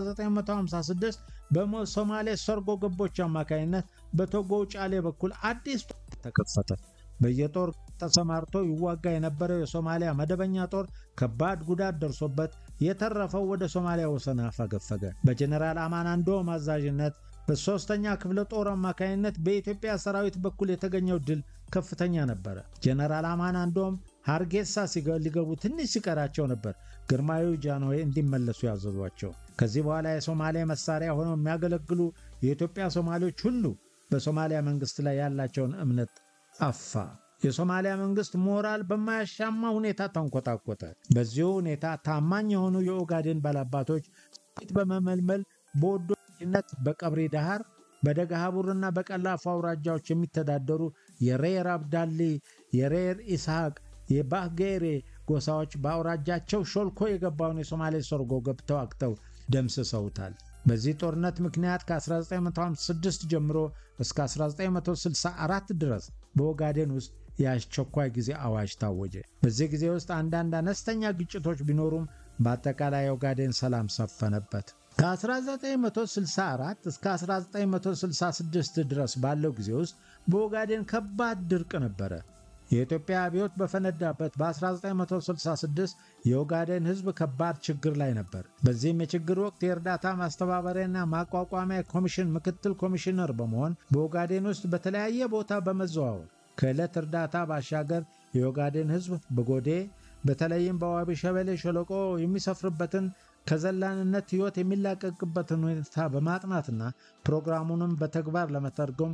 በ1956 በሶማሌ ሰርጎ ገቦች አማካኝነት በቶጎ ጫሌ በኩል አዲስ ጦር ተከፈተ። በየጦር ተሰማርቶ ይዋጋ የነበረው የሶማሊያ መደበኛ ጦር ከባድ ጉዳት ደርሶበት የተረፈው ወደ ሶማሊያ ወሰን አፈገፈገ። በጀኔራል አማን አንዶም አዛዥነት በሦስተኛ ክፍለ ጦር አማካኝነት በኢትዮጵያ ሰራዊት በኩል የተገኘው ድል ከፍተኛ ነበረ። ጀኔራል አማን አንዶም ሃርጌሳ ሊገቡ ትንሽ ሲቀራቸው ነበር ግርማዊ ጃንሆይ እንዲመለሱ ያዘዟቸው። ከዚህ በኋላ የሶማሊያ መሳሪያ ሆነው የሚያገለግሉ የኢትዮጵያ ሶማሌዎች ሁሉ በሶማሊያ መንግስት ላይ ያላቸውን እምነት ጠፋ። የሶማሊያ መንግስት ሞራል በማያሻማ ሁኔታ ተንኮታኮተ። በዚሁ ሁኔታ ታማኝ የሆኑ የኦጋዴን ባላባቶች ጥቂት በመመልመል በወዶነት በቀብሪ ዳሃር በደገሃቡርና በቀላፎ አውራጃዎች የሚተዳደሩ የሬር አብዳሊ፣ የሬር ኢስሐቅ፣ የባህጌሬ ጎሳዎች በአውራጃቸው ሾልኮ የገባውን የሶማሌ ሰርጎ ገብተው አክተው ደምስሰውታል። በዚህ ጦርነት ምክንያት ከ1956 ጀምሮ እስከ 1964 ድረስ በኦጋዴን ውስጥ የአስቸኳይ ጊዜ አዋጅ ታወጀ። በዚህ ጊዜ ውስጥ አንዳንድ አነስተኛ ግጭቶች ቢኖሩም በአጠቃላይ ኦጋዴን ሰላም ሰፈነበት። ከ1964 እስከ 1966 ድረስ ባለው ጊዜ ውስጥ በኦጋዴን ከባድ ድርቅ ነበረ። የኢትዮጵያ አብዮት በፈነዳበት በ1966 የኦጋዴን ሕዝብ ከባድ ችግር ላይ ነበር። በዚህም የችግር ወቅት የእርዳታ ማስተባበሪያና ማቋቋሚያ ኮሚሽን ምክትል ኮሚሽነር በመሆን በኦጋዴን ውስጥ በተለያየ ቦታ በመዘዋወር ከዕለት እርዳታ ባሻገር የኦጋዴን ሕዝብ በጎዴ በተለይም በዋቢ ሸበሌ ሸለቆ የሚሰፍርበትን ከዘላንነት ሕይወት የሚላቀቅበትን ሁኔታ በማጥናትና ፕሮግራሙንም በተግባር ለመተርጎም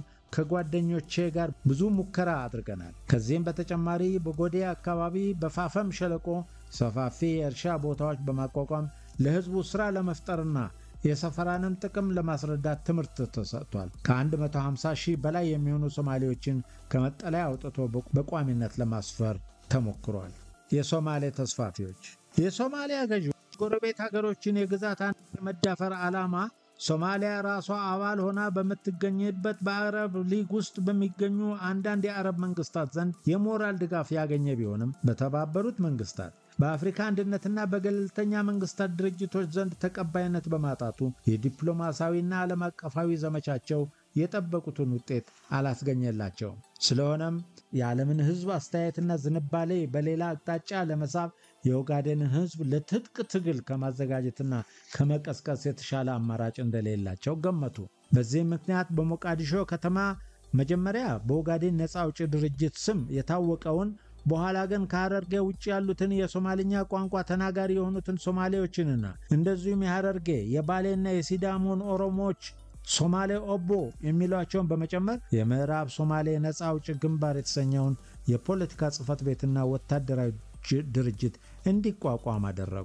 ከጓደኞቼ ጋር ብዙ ሙከራ አድርገናል። ከዚህም በተጨማሪ በጎዴ አካባቢ በፋፈም ሸለቆ ሰፋፊ የእርሻ ቦታዎች በማቋቋም ለሕዝቡ ሥራ ለመፍጠርና የሰፈራንም ጥቅም ለማስረዳት ትምህርት ተሰጥቷል። ከ150 ሺህ በላይ የሚሆኑ ሶማሌዎችን ከመጠለያ አውጥቶ በቋሚነት ለማስፈር ተሞክሯል። የሶማሌ ተስፋፊዎች የሶማሊያ ገዢዎች ጎረቤት ሀገሮችን የግዛት አንድነት የመዳፈር ዓላማ ሶማሊያ ራሷ አባል ሆና በምትገኝበት በአረብ ሊግ ውስጥ በሚገኙ አንዳንድ የአረብ መንግስታት ዘንድ የሞራል ድጋፍ ያገኘ ቢሆንም በተባበሩት መንግስታት በአፍሪካ አንድነትና በገለልተኛ መንግስታት ድርጅቶች ዘንድ ተቀባይነት በማጣቱ የዲፕሎማሲያዊና ዓለም አቀፋዊ ዘመቻቸው የጠበቁትን ውጤት አላስገኘላቸውም። ስለሆነም የዓለምን ሕዝብ አስተያየትና ዝንባሌ በሌላ አቅጣጫ ለመሳብ የኦጋዴንን ሕዝብ ለትጥቅ ትግል ከማዘጋጀትና ከመቀስቀስ የተሻለ አማራጭ እንደሌላቸው ገመቱ። በዚህም ምክንያት በሞቃዲሾ ከተማ መጀመሪያ በኦጋዴን ነፃ አውጪ ድርጅት ስም የታወቀውን በኋላ ግን ከሐረርጌ ውጭ ያሉትን የሶማልኛ ቋንቋ ተናጋሪ የሆኑትን ሶማሌዎችንና እንደዚሁም የሐረርጌ የባሌና የሲዳሞን ኦሮሞዎች ሶማሌ ኦቦ የሚሏቸውን በመጨመር የምዕራብ ሶማሌ ነፃ አውጪ ግንባር የተሰኘውን የፖለቲካ ጽሕፈት ቤትና ወታደራዊ ድርጅት እንዲቋቋም አደረጉ።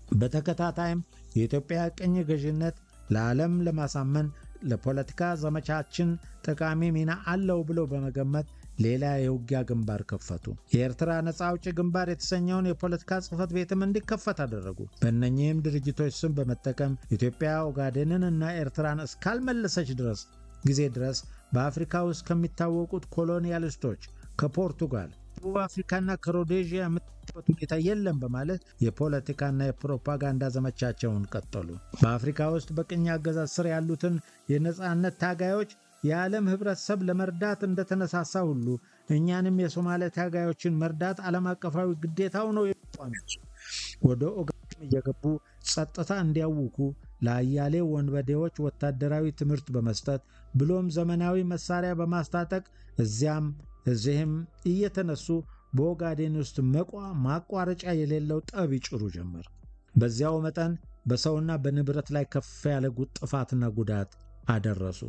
በተከታታይም የኢትዮጵያ ቅኝ ገዥነት ለዓለም ለማሳመን ለፖለቲካ ዘመቻችን ጠቃሚ ሚና አለው ብለው በመገመት ሌላ የውጊያ ግንባር ከፈቱ። የኤርትራ ነፃ አውጪ ግንባር የተሰኘውን የፖለቲካ ጽሕፈት ቤትም እንዲከፈት አደረጉ። በእነኚህም ድርጅቶች ስም በመጠቀም ኢትዮጵያ ኦጋዴንን እና ኤርትራን እስካልመለሰች ድረስ ጊዜ ድረስ በአፍሪካ ውስጥ ከሚታወቁት ኮሎኒያሊስቶች ከፖርቱጋል፣ ደቡብ አፍሪካና ከሮዴዥያ የምትበት ሁኔታ የለም በማለት የፖለቲካና የፕሮፓጋንዳ ዘመቻቸውን ቀጠሉ። በአፍሪካ ውስጥ በቅኝ አገዛዝ ስር ያሉትን የነፃነት ታጋዮች የዓለም ህብረተሰብ ለመርዳት እንደተነሳሳ ሁሉ እኛንም የሶማሌ ታጋዮችን መርዳት ዓለም አቀፋዊ ግዴታው ነው የሚቋሚያቸው። ወደ ኦጋዴን እየገቡ ጸጥታ እንዲያውኩ ለአያሌ ወንበዴዎች ወታደራዊ ትምህርት በመስጠት ብሎም ዘመናዊ መሳሪያ በማስታጠቅ እዚያም እዚህም እየተነሱ በኦጋዴን ውስጥ መቋ ማቋረጫ የሌለው ጠብ ይጭሩ ጀመር። በዚያው መጠን በሰውና በንብረት ላይ ከፍ ያለ ጥፋትና ጉዳት አደረሱ።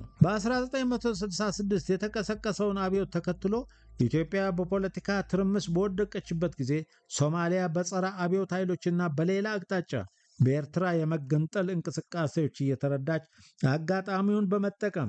በ1966 የተቀሰቀሰውን አብዮት ተከትሎ ኢትዮጵያ በፖለቲካ ትርምስ በወደቀችበት ጊዜ ሶማሊያ በጸረ አብዮት ኃይሎችና በሌላ አቅጣጫ በኤርትራ የመገንጠል እንቅስቃሴዎች እየተረዳች አጋጣሚውን በመጠቀም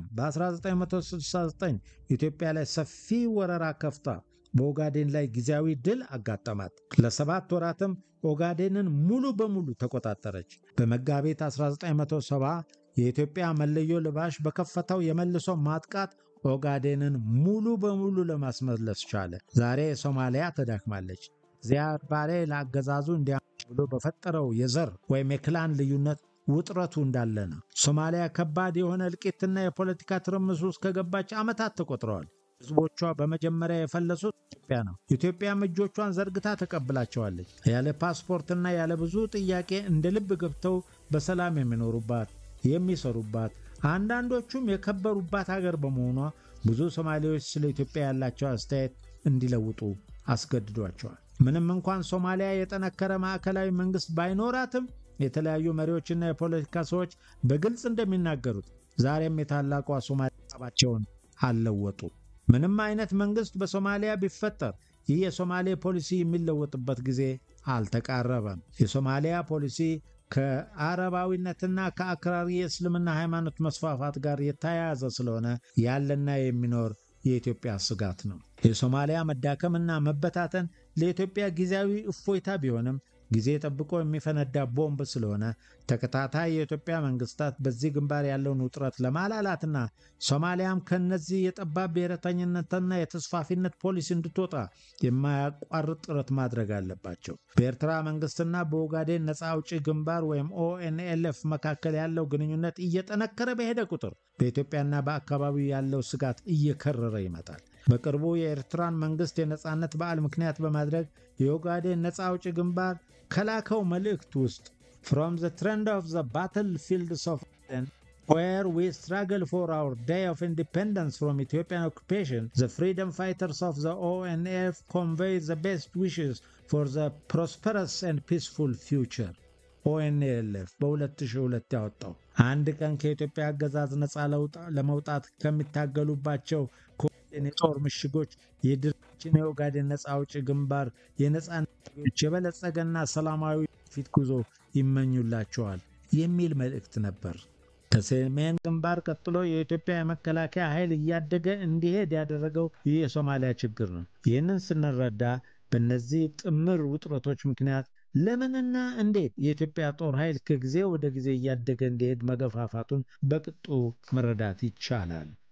በ1969 ኢትዮጵያ ላይ ሰፊ ወረራ ከፍታ በኦጋዴን ላይ ጊዜያዊ ድል አጋጠማት። ለሰባት ወራትም ኦጋዴንን ሙሉ በሙሉ ተቆጣጠረች። በመጋቢት 1970 የኢትዮጵያ መለዮ ልባሽ በከፈተው የመልሶ ማጥቃት ኦጋዴንን ሙሉ በሙሉ ለማስመለስ ቻለ። ዛሬ ሶማሊያ ተዳክማለች። ዚያድ ባሬ ለአገዛዙ እንዲያመች ብሎ በፈጠረው የዘር ወይም የክላን ልዩነት ውጥረቱ እንዳለ ነው። ሶማሊያ ከባድ የሆነ እልቂትና የፖለቲካ ትርምስ ውስጥ ከገባች ዓመታት ተቆጥረዋል። ሕዝቦቿ በመጀመሪያ የፈለሱት ኢትዮጵያ ነው። ኢትዮጵያም እጆቿን ዘርግታ ተቀብላቸዋለች። ያለ ፓስፖርትና ያለ ብዙ ጥያቄ እንደ ልብ ገብተው በሰላም የሚኖሩባት የሚሰሩባት አንዳንዶቹም የከበሩባት ሀገር በመሆኗ ብዙ ሶማሌዎች ስለ ኢትዮጵያ ያላቸው አስተያየት እንዲለውጡ አስገድዷቸዋል። ምንም እንኳን ሶማሊያ የጠነከረ ማዕከላዊ መንግስት ባይኖራትም የተለያዩ መሪዎችና የፖለቲካ ሰዎች በግልጽ እንደሚናገሩት ዛሬም የታላቋ ሶማሊያ ሀሳባቸውን አልለወጡ። ምንም አይነት መንግስት በሶማሊያ ቢፈጠር ይህ የሶማሌ ፖሊሲ የሚለወጥበት ጊዜ አልተቃረበም። የሶማሊያ ፖሊሲ ከአረባዊነትና ከአክራሪ የእስልምና ሃይማኖት መስፋፋት ጋር የተያያዘ ስለሆነ ያለና የሚኖር የኢትዮጵያ ስጋት ነው። የሶማሊያ መዳከምና መበታተን ለኢትዮጵያ ጊዜያዊ እፎይታ ቢሆንም ጊዜ ጠብቆ የሚፈነዳ ቦምብ ስለሆነ ተከታታይ የኢትዮጵያ መንግስታት በዚህ ግንባር ያለውን ውጥረት ለማላላትና ሶማሊያም ከነዚህ የጠባብ ብሔረተኝነትና የተስፋፊነት ፖሊሲ እንድትወጣ የማያቋርጥ ጥረት ማድረግ አለባቸው። በኤርትራ መንግስትና በኦጋዴን ነፃ አውጪ ግንባር ወይም ኦኤንኤልኤፍ መካከል ያለው ግንኙነት እየጠነከረ በሄደ ቁጥር በኢትዮጵያና በአካባቢው ያለው ስጋት እየከረረ ይመጣል። በቅርቡ የኤርትራን መንግስት የነፃነት በዓል ምክንያት በማድረግ የኦጋዴን ነፃ አውጪ ግንባር ከላከው መልእክት ውስጥ ፍሮም ዘ ትሬንድ ኦፍ ዘ ባትል ፊልድስ ኦፍ where we struggle for our day of independence from Ethiopian occupation, the freedom fighters of the ONF convey the best wishes for the prosperous and peaceful future. ኦኤንኤልኤፍ በ2002 ያወጣው። አንድ ቀን ከኢትዮጵያ አገዛዝ ነፃ ለመውጣት ከሚታገሉባቸው የጦር ምሽጎች የድርጅታችን የኦጋዴን ነፃ አውጪ ግንባር የነፃነት የበለጸገና ሰላማዊ ፊት ጉዞ ይመኙላቸዋል የሚል መልእክት ነበር። ከሰሜን ግንባር ቀጥሎ የኢትዮጵያ የመከላከያ ኃይል እያደገ እንዲሄድ ያደረገው ይህ የሶማሊያ ችግር ነው። ይህንን ስንረዳ በእነዚህ ጥምር ውጥረቶች ምክንያት ለምንና እንዴት የኢትዮጵያ ጦር ኃይል ከጊዜ ወደ ጊዜ እያደገ እንዲሄድ መገፋፋቱን በቅጡ መረዳት ይቻላል።